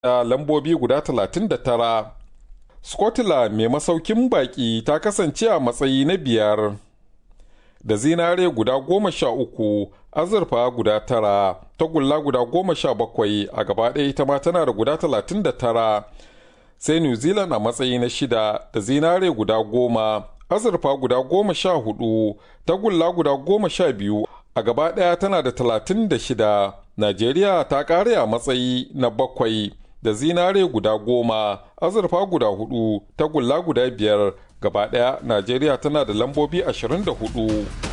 da lambobi guda 39. Scotland mai masaukin baki ta kasance a matsayi na biyar da zinare guda goma sha uku azurfa guda tara tagulla guda goma sha bakwai a gaba ɗaya ita ma tana da guda talatin da tara sai new zealand a matsayi na shida da zinare guda goma azurfa guda goma sha hudu tagulla guda goma sha biyu a gaba ɗaya tana da talatin da shida najeriya ta ƙare a matsayi na bakwai da zinare guda goma azurfa guda hudu tagulla guda biyar gaba ɗaya najeriya tana da lambobi 24